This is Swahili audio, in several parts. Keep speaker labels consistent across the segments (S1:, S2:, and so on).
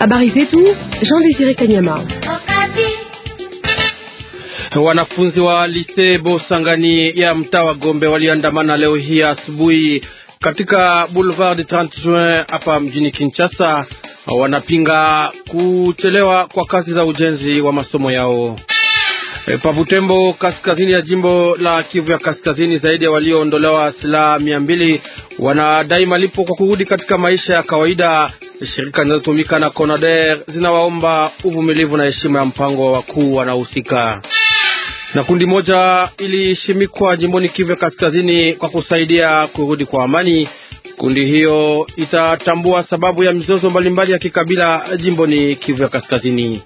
S1: Habari zetu Jean Desire Kanyama.
S2: Wanafunzi wa lise Bosangani ya mtaa wa Gombe waliandamana leo hii asubuhi katika Boulevard 30 Juin hapa mjini Kinshasa. Wanapinga kuchelewa kwa kazi za ujenzi wa masomo yao. E, Pabutembo kaskazini ya jimbo la Kivu ya kaskazini, zaidi ya walioondolewa silaha mia mbili wanadai malipo kwa kurudi katika maisha ya kawaida. Shirika zinazotumika na CONADER zinawaomba uvumilivu na heshima ya mpango wa wakuu wanaohusika. Na kundi moja ilishimikwa jimboni Kivu ya kaskazini kwa kusaidia kurudi kwa amani. Kundi hiyo itatambua sababu ya mizozo mbalimbali ya kikabila jimboni Kivu ya kaskazini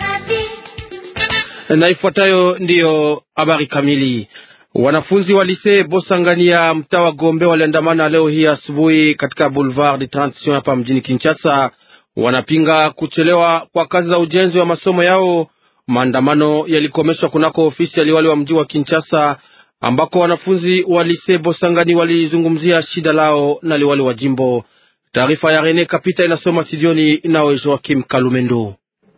S2: na ifuatayo ndiyo habari kamili. Wanafunzi wa lise Bosangania mtaa wa Gombe waliandamana leo hii asubuhi katika Boulevard de Transition hapa mjini Kinshasa. Wanapinga kuchelewa kwa kazi za ujenzi wa masomo yao. Maandamano yalikomeshwa kunako ofisi ya liwali wa mji wa Kinshasa, ambako wanafunzi wa lise Bosangani walizungumzia shida lao na liwali wa jimbo. Taarifa ya Rene Kapita inasoma studioni nawe Joakim Kalumendo.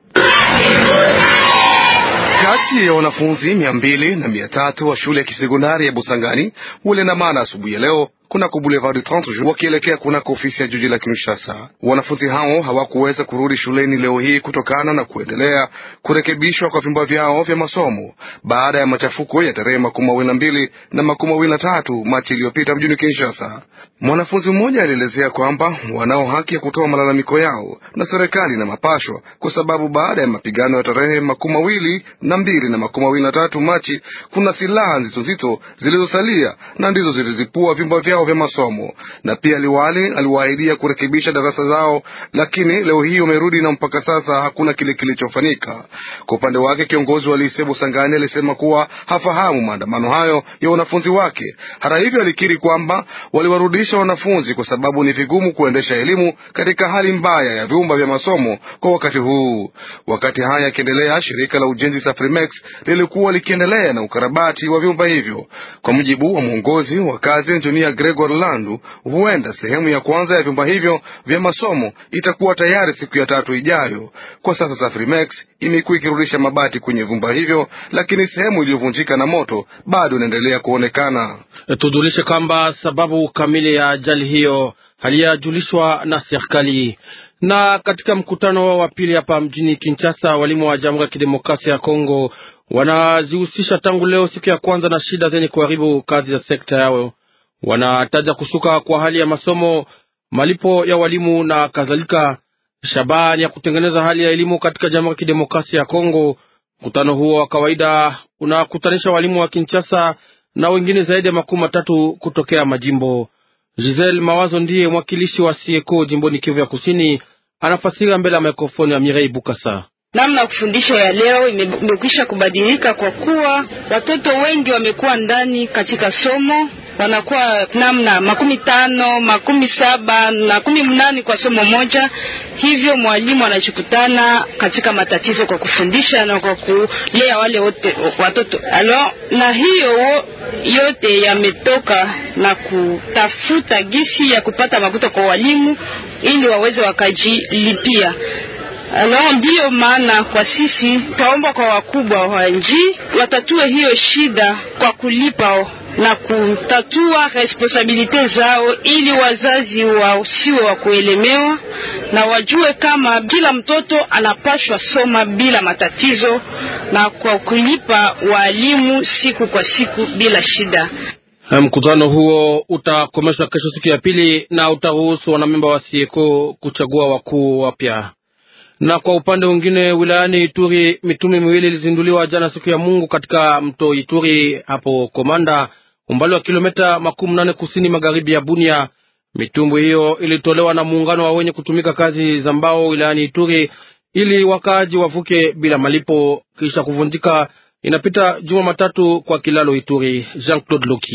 S3: Kati ya wanafunzi mia mbili na mia tatu wa shule ya kisekondari ya Busangani waliandamana asubuhi ya leo kunako Boulevard 30 Juin wakielekea kunako ofisi ya jiji la Kinshasa. Wanafunzi hao hawakuweza kurudi shuleni leo hii kutokana na kuendelea kurekebishwa kwa vyumba vyao vya masomo baada ya machafuko ya tarehe makumi mawili na mbili na makumi mawili na tatu Machi iliyopita mjini Kinshasa. Mwanafunzi mmoja alielezea kwamba wanao haki ya kutoa malalamiko yao na serikali na mapashwa, kwa sababu baada ya mapigano ya tarehe makumi mawili na mbili na makumi mawili na tatu Machi kuna silaha nzito nzito zilizosalia na ndizo zilizipua vyumba vyao vya masomo na pia liwali aliwaahidia kurekebisha darasa zao, lakini leo hii wamerudi na mpaka sasa hakuna kile kilichofanyika. Kwa upande wake, kiongozi wa lise Busangani alisema kuwa hafahamu maandamano hayo ya wanafunzi wake. Hata hivyo, alikiri kwamba waliwarudisha wanafunzi kwa sababu ni vigumu kuendesha elimu katika hali mbaya ya vyumba vya masomo kwa wakati huu. Wakati haya yakiendelea, shirika la ujenzi Safrimex lilikuwa likiendelea na ukarabati wa vyumba hivyo. Kwa mujibu wa mwongozi wa kazi Engineer Gregor Landu, huenda sehemu ya kwanza ya vyumba hivyo vya masomo itakuwa tayari siku ya tatu ijayo. Kwa sasa Safrimex imekuwa ikirudisha mabati kwenye vyumba hivyo, lakini sehemu iliyovunjika na moto bado inaendelea kuonekana.
S2: Tujulishe kwamba sababu kamili ya ajali hiyo halijajulishwa na serikali. Na katika mkutano wao wa pili hapa mjini Kinshasa, walimu wa Jamhuri ya Kidemokrasia ya Kongo wanazihusisha tangu leo siku ya kwanza na shida zenye kuharibu kazi za sekta yao. Wanataja kushuka kwa hali ya masomo, malipo ya walimu na kadhalika. Shabani ya kutengeneza hali ya elimu katika Jamhuri ya Kidemokrasia ya Kongo. Mkutano huo wa kawaida unakutanisha walimu wa Kinshasa na wengine zaidi ya makumi matatu kutokea majimbo. Giselle Mawazo ndiye mwakilishi wa Sieko jimboni Kivu ya Kusini, anafasira mbele ya mikrofoni ya Mirei Bukasa.
S4: Namna ya kufundisha ya leo imekwisha kubadilika kwa kuwa watoto wengi wamekuwa ndani katika somo, wanakuwa namna makumi tano makumi saba makumi mnane kwa somo moja. Hivyo mwalimu anachokutana katika matatizo kwa kufundisha na kwa kulea wale wote watoto alo, na hiyo yote yametoka na kutafuta gisi ya kupata makuta kwa walimu ili waweze wakajilipia. Alors ndiyo maana kwa sisi taomba kwa wakubwa wa nchi watatue hiyo shida kwa kulipa na kutatua responsabilite zao, ili wazazi wasiwe wa kuelemewa na wajue kama kila mtoto anapashwa soma bila matatizo na kwa kulipa walimu siku kwa siku bila shida.
S2: Mkutano huo utakomeshwa kesho siku ya pili na utaruhusu wanamemba wa Sieko kuchagua wakuu wapya na kwa upande mwingine wilayani Ituri mitume miwili ilizinduliwa jana siku ya Mungu katika mto Ituri hapo Komanda, umbali wa kilomita makumi nane kusini magharibi ya Bunia. Mitumbwi hiyo ilitolewa na muungano wa wenye kutumika kazi za mbao wilayani Ituri ili wakaaji wavuke bila malipo kisha kuvunjika. Inapita juma matatu kwa kilalo Ituri. Jean Claude Loki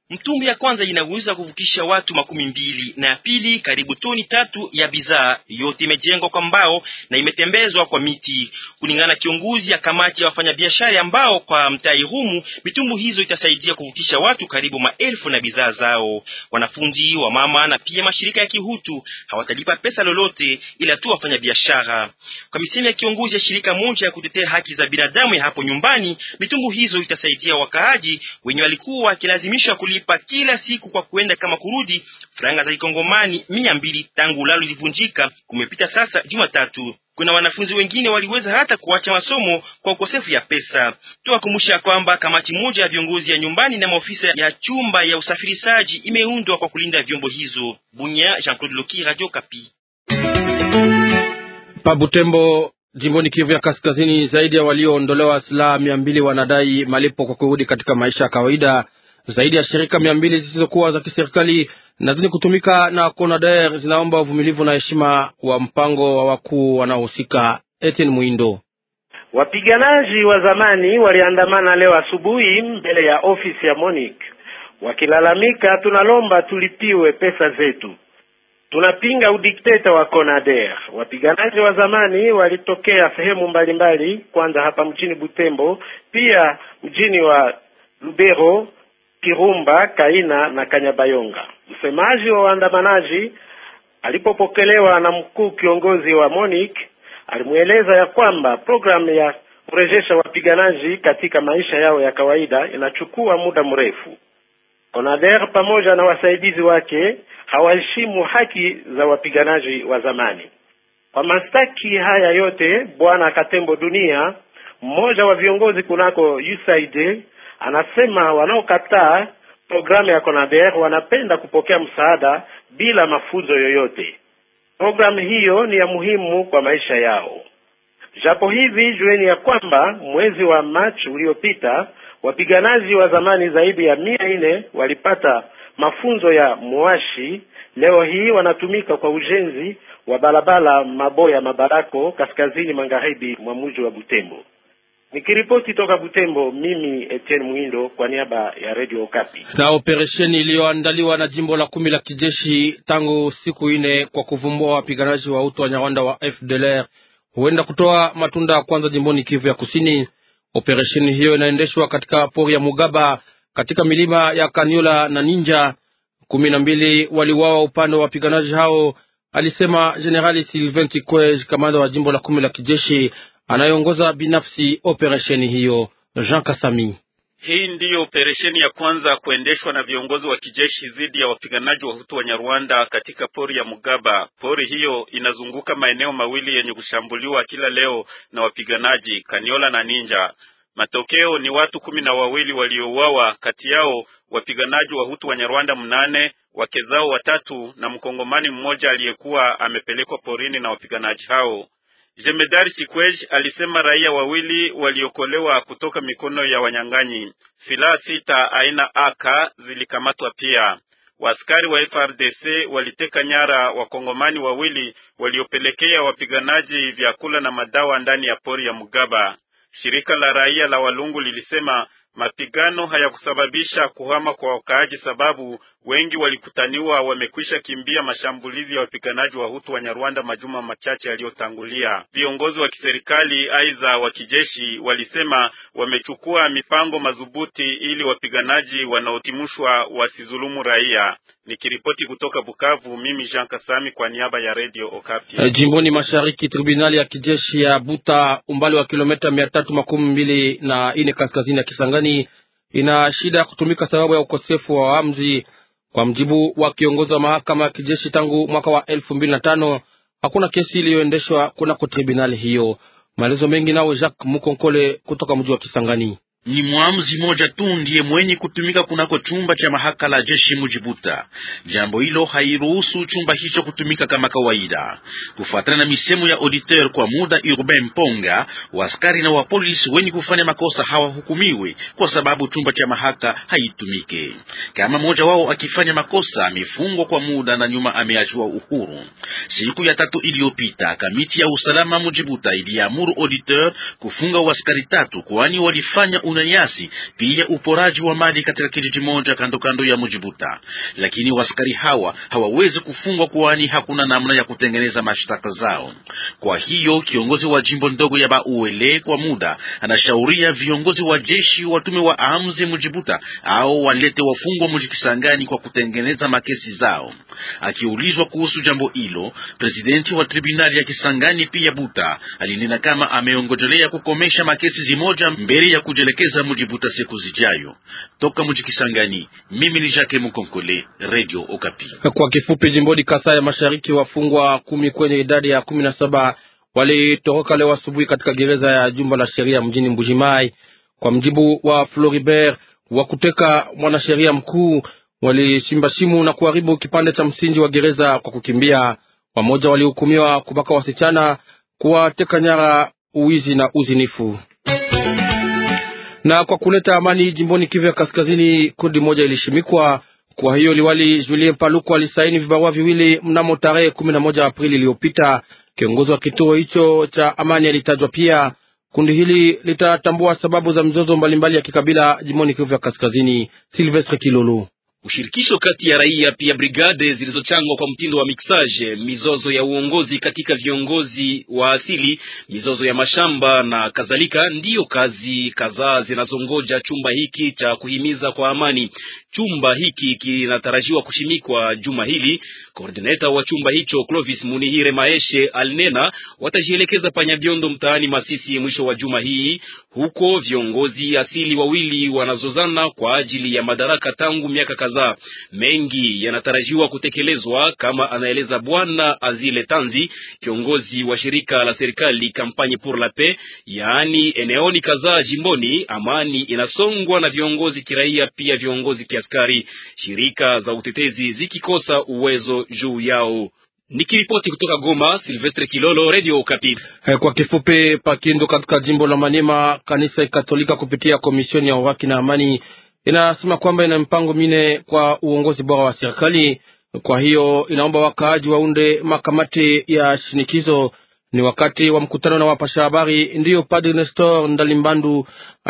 S5: Mtumbu ya kwanza inaweza kuvukisha watu makumi mbili na ya pili karibu toni tatu ya bidhaa. Yote imejengwa kwa mbao na imetembezwa kwa miti, kulingana na kiongozi ya kamati ya wafanyabiashara ambao kwa mtai humu mitumbu hizo itasaidia kuvukisha watu karibu maelfu na bidhaa zao. Wanafunzi wa mama na pia mashirika ya kihutu hawatalipa pesa lolote, ila tu wafanyabiashara. Kwa misemi ya kiongozi ya shirika moja ya kutetea haki za binadamu ya hapo nyumbani, mitumbu hizo itasaidia wakaaji wenye walikuwa wakilazimishwa kulipa kila siku kwa kuenda kama kurudi franga za kikongomani mia mbili tangu ulalo ilivunjika. Kumepita sasa Jumatatu. Kuna wanafunzi wengine waliweza hata kuacha masomo kwa ukosefu ya pesa. Tuwakumbusha kwamba kamati moja ya viongozi ya nyumbani na maofisa ya chumba ya usafirishaji imeundwa kwa kulinda vyombo hizo. Bunya, Jean-Claude Loki, Radio Kapi.
S2: Pa Butembo, jimboni Kivu ya Kaskazini, zaidi ya walioondolewa silaha mia mbili wanadai malipo kwa kurudi katika maisha ya kawaida. Zaidi ya shirika mia mbili zisizokuwa za kiserikali na zenye kutumika na CONADER zinaomba uvumilivu na heshima wa mpango wa wakuu wanaohusika. Etienne Mwindo
S6: Wapiganaji wa zamani waliandamana leo asubuhi mbele ya ofisi ya MONUC wakilalamika, tunalomba tulipiwe pesa zetu, tunapinga udikteta wa CONADER. Wapiganaji wa zamani walitokea sehemu mbalimbali, kwanza hapa mjini Butembo, pia mjini wa Lubero, Kirumba, Kaina na Kanyabayonga. Msemaji wa waandamanaji alipopokelewa na mkuu kiongozi wa MONUC alimweleza ya kwamba programu ya kurejesha wapiganaji katika maisha yao ya kawaida inachukua muda mrefu. CONADER pamoja na wasaidizi wake hawaheshimu haki za wapiganaji wa zamani. Kwa mastaki haya yote, Bwana Katembo Dunia, mmoja wa viongozi kunako USAID, anasema wanaokataa programu ya CONADER wanapenda kupokea msaada bila mafunzo yoyote. Programu hiyo ni ya muhimu kwa maisha yao. Japo hivi, jueni ya kwamba mwezi wa Machi uliopita wapiganaji wa zamani zaidi ya mia nne walipata mafunzo ya mwashi. Leo hii wanatumika kwa ujenzi wa barabara Maboya Mabarako, kaskazini magharibi mwa mji wa Butembo. Nikiripoti toka Butembo, mimi Etienne Mwindo kwa niaba ya Radio Okapi.
S2: Na operesheni iliyoandaliwa na jimbo la kumi la kijeshi tangu siku ine kwa kuvumbua wapiganaji wa utu wa Nyarwanda wa FDLR huenda kutoa matunda ya kwanza jimboni Kivu ya Kusini. Operesheni hiyo inaendeshwa katika pori ya Mugaba katika milima ya Kaniola na Ninja. kumi na mbili waliuawa upande wa wapiganaji hao, alisema Jenerali Sylvain Tikwej, kamanda wa jimbo la kumi la kijeshi anayeongoza binafsi operesheni hiyo. Jean Kasami
S7: hii ndiyo operesheni ya kwanza kuendeshwa na viongozi wa kijeshi dhidi ya wapiganaji wa Hutu wa Nyarwanda katika pori ya Mugaba. Pori hiyo inazunguka maeneo mawili yenye kushambuliwa kila leo na wapiganaji Kaniola na Ninja. Matokeo ni watu kumi na wawili waliouawa, kati yao wapiganaji wa Hutu wa Nyarwanda mnane, wake zao watatu na mkongomani mmoja aliyekuwa amepelekwa porini na wapiganaji hao. Jemedari Sikwej alisema raia wawili waliokolewa kutoka mikono ya wanyang'anyi. Silaha sita aina AK zilikamatwa pia. Waaskari wa FRDC waliteka nyara wakongomani wawili waliopelekea wapiganaji vyakula na madawa ndani ya pori ya Mugaba. Shirika la raia la Walungu lilisema mapigano hayakusababisha kuhama kwa wakaaji, sababu wengi walikutaniwa wamekwisha kimbia mashambulizi ya wapiganaji wa Hutu wa Nyarwanda majuma machache yaliyotangulia. Viongozi wa kiserikali aidha wa kijeshi walisema wamechukua mipango madhubuti ili wapiganaji wanaotimushwa wasizulumu raia. Nikiripoti kutoka Bukavu, mimi Jean Kasami kwa niaba ya Radio Okapi.
S2: E, jimboni mashariki, tribunali ya kijeshi ya Buta umbali wa kilomita mia tatu makumi mbili na ine kaskazini ya Kisangani ina shida ya kutumika sababu ya ukosefu wa waamuzi. Kwa mjibu wa kiongozi wa mahakama ya kijeshi, tangu mwaka wa elfu mbili na tano hakuna kesi iliyoendeshwa kunako tribunali hiyo. Maelezo mengi nao Jacques Mukonkole kutoka mji wa Kisangani.
S8: Ni mwamuzi moja tu ndiye mwenye kutumika kunako chumba cha mahakama la jeshi Mujibuta. Jambo hilo hairuhusu chumba hicho kutumika kama kawaida, kufuatana na misemo ya auditeur kwa muda Urbain Mponga. Waaskari na wapolisi wenye kufanya makosa hawahukumiwi kwa sababu chumba cha mahakama haitumike. Kama mmoja wao akifanya makosa, amefungwa kwa muda na nyuma ameachiwa uhuru. Siku ya tatu iliyopita, kamiti ya usalama Mujibuta iliamuru auditeur kufunga waaskari tatu, kwani walifanya unyanyasi, pia uporaji wa mali katika kijiji moja kando kando ya Mujibuta. Lakini waskari hawa hawawezi kufungwa, kwani hakuna namna ya kutengeneza mashtaka zao. Kwa hiyo kiongozi wa jimbo ndogo ya Bauele kwa muda anashauria viongozi wa jeshi watume wa amzi Mujibuta au walete wafungwa Mujikisangani kwa kutengeneza makesi zao. Akiulizwa kuhusu jambo hilo, presidenti wa tribunali ya Kisangani pia Buta alinena kama ameongojelea kukomesha makesi zimoja mbele ya kujelekeza Mujibuta siku zijayo. Toka Mujikisangani, mimi ni Jacques Mukonkole, Radio Okapi.
S2: Kwa kifupi, jimboni Kasai ya Mashariki, wafungwa kumi kwenye idadi ya kumi na saba walitoroka leo asubuhi katika gereza ya jumba la sheria mjini Mbujimai. Kwa mjibu wa Floribert wa kuteka mwanasheria mkuu, walichimba shimu na kuharibu kipande cha msingi wa gereza kwa kukimbia. Wamoja walihukumiwa kubaka wasichana, kuwateka nyara, uwizi na uzinifu. Na kwa kuleta amani jimboni Kivu ya Kaskazini, kundi moja ilishimikwa. Kwa hiyo liwali Julien Paluku alisaini vibarua viwili mnamo tarehe kumi na moja Aprili iliyopita. Kiongozi wa kituo hicho cha amani alitajwa pia. Kundi hili litatambua sababu za mizozo mbalimbali ya kikabila jimboni Kivu ya Kaskazini. Silvestre Kilolo
S9: ushirikisho kati ya raia pia brigade zilizochangwa kwa mtindo wa mixage, mizozo ya uongozi katika viongozi wa asili, mizozo ya mashamba na kadhalika, ndiyo kazi kadhaa zinazongoja chumba hiki cha kuhimiza kwa amani. Chumba hiki kinatarajiwa kushimikwa juma hili. Koordineta wa chumba hicho Clovis Munihire Maeshe alinena watajielekeza Panyabiondo mtaani Masisi mwisho wa juma hii. Huko viongozi asili wawili wanazozana kwa ajili ya madaraka tangu miaka kadhaa. Mengi yanatarajiwa kutekelezwa kama anaeleza Bwana Azile Tanzi, kiongozi wa shirika la serikali Campagne pour la Paix, yaani eneoni kadhaa jimboni. Amani inasongwa na viongozi kiraia, pia viongozi kiaskari, shirika za utetezi zikikosa uwezo juu yao. Nikiripoti kutoka Goma, Silvestre Kilolo, Radio Okapi.
S2: Kwa kifupi, Pakindu katika jimbo la Maniema, kanisa Katolika kupitia komishoni ya uhaki na amani inasema kwamba ina mpango mine kwa uongozi bora wa serikali. Kwa hiyo inaomba wakaaji waunde makamati ya shinikizo. Ni wakati wa mkutano na wapasha habari ndiyo Padre Nestor Ndalimbandu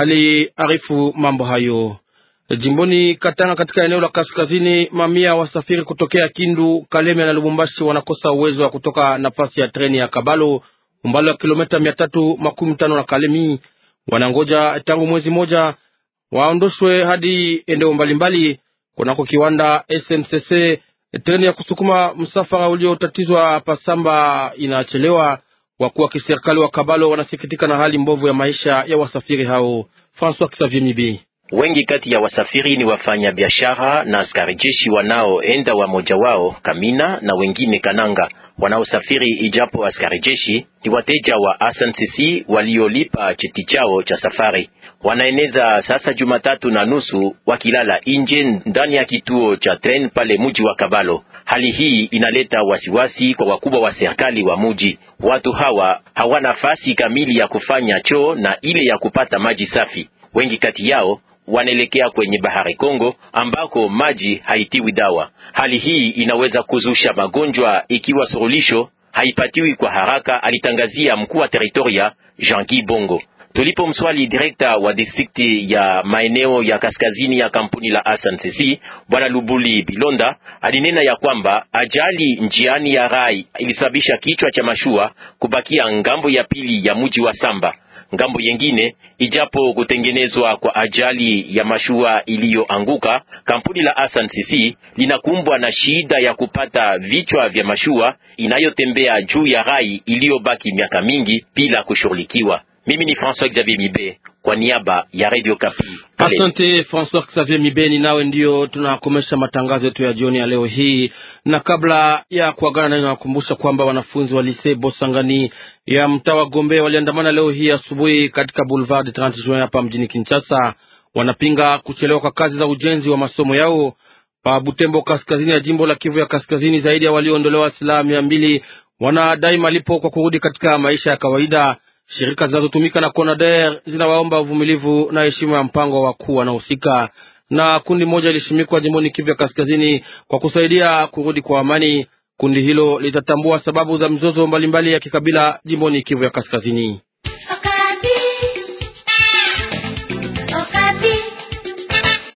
S2: aliarifu mambo hayo. Jimboni Katanga, katika eneo la kaskazini, mamia wasafiri kutokea Kindu, Kalemie na Lubumbashi wanakosa uwezo wa kutoka nafasi ya treni ya Kabalo, umbali wa kilomita mia tatu makumi tano na Kalemi. Wanangoja tangu mwezi moja waondoshwe hadi eneo mbalimbali kunako kiwanda SNCC. Treni ya kusukuma msafara uliotatizwa Pasamba inachelewa. Wakuu wa kiserikali wa Kabalo wanasikitika na hali mbovu ya maisha ya wasafiri hao. François Xavier Mibi
S10: Wengi kati ya wasafiri ni wafanya biashara na askari jeshi wanaoenda, wamoja wao Kamina na wengine Kananga. Wanaosafiri ijapo askari jeshi ni wateja wa SNCC waliolipa cheti chao cha safari. Wanaeneza sasa Jumatatu na nusu wakilala nje ndani ya kituo cha tren pale muji wa Kabalo. Hali hii inaleta wasiwasi kwa wakubwa wa serikali wa muji. Watu hawa hawana nafasi kamili ya kufanya choo na ile ya kupata maji safi. Wengi kati yao wanaelekea kwenye bahari Kongo ambako maji haitiwi dawa. Hali hii inaweza kuzusha magonjwa ikiwa suluhisho haipatiwi kwa haraka, alitangazia mkuu wa teritoria Jean-Guy Bongo. Tulipomswali direkta wa distrikti ya maeneo ya kaskazini ya kampuni la SNCC bwana Lubuli Bilonda alinena ya kwamba ajali njiani ya rai ilisababisha kichwa cha mashua kubakia ngambo ya pili ya mji wa Samba. Ngambo yengine, ijapo kutengenezwa kwa ajali ya mashua iliyoanguka, kampuni la SNCC linakumbwa na shida ya kupata vichwa vya mashua inayotembea juu ya rai iliyobaki miaka mingi bila kushughulikiwa. Mimi ni François Xavier Mibe kwa niaba ya Radio Kapi.
S2: Asante François Xavier Mibeni, nawe ndio tunakomesha matangazo yetu ya jioni ya leo hii, na kabla ya kuagana nayo, nawakumbusha kwamba wanafunzi wa Lycée Bosangani ya mtaa wa Gombe waliandamana leo hii asubuhi katika Boulevard 30 Juin hapa mjini Kinshasa. Wanapinga kuchelewa kwa kazi za ujenzi wa masomo yao pa Butembo, kaskazini ya jimbo la Kivu ya Kaskazini. Zaidi ya walioondolewa silaha mia mbili wanadai malipo kwa kurudi katika maisha ya kawaida. Shirika zinazotumika na CONADER zinawaomba uvumilivu na heshima ya mpango wa wakuu wanaohusika. Na kundi moja ilishimikwa jimboni Kivu ya Kaskazini kwa kusaidia kurudi kwa amani. Kundi hilo litatambua sababu za mzozo mbalimbali ya kikabila jimboni Kivu ya Kaskazini.